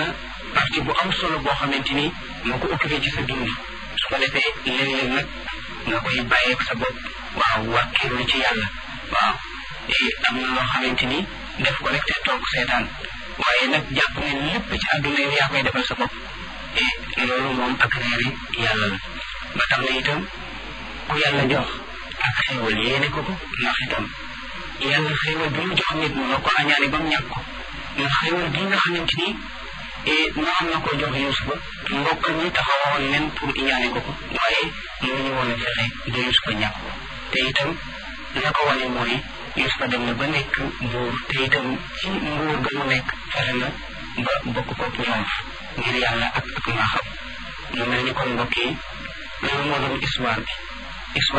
na partie bu am solo boo xamante ni moo ko occupé ci sa dund su ko defee léeg-léeg nag nga koy bàyyeeg sa bopp waaw wàkkiirlu ci yàlla waaw am na loo xamante ni def ko rek te toog seetaan waaye nag jàpp ne lépp ci àdduna yow yaa koy defal sa bopp et loolu moom ak réeri yàlla la ba tax na itam ku yàlla jox ak xéewal yéene ko ko ndax itam yàlla xéewal bi mu jox nit mënoo ko añaane ba mu ñàkk ko ndax xéewal gi nga xamante ni noonu na ko jox Yuusufa mbokk ñi taxawoon nen pour iñaane ko ko waaye mënuñu woon a fexe ba Yuusufa ñàkk ko te itam la ko wane mooy Yuusufa dem na ba nekk buur te itam ci nguur ga mu nekk fexe na ba bokk ko ñoom ngir yàlla ak ak maa xam mu mel ni kon mbokk yi loolu moo doon histoire bi histoire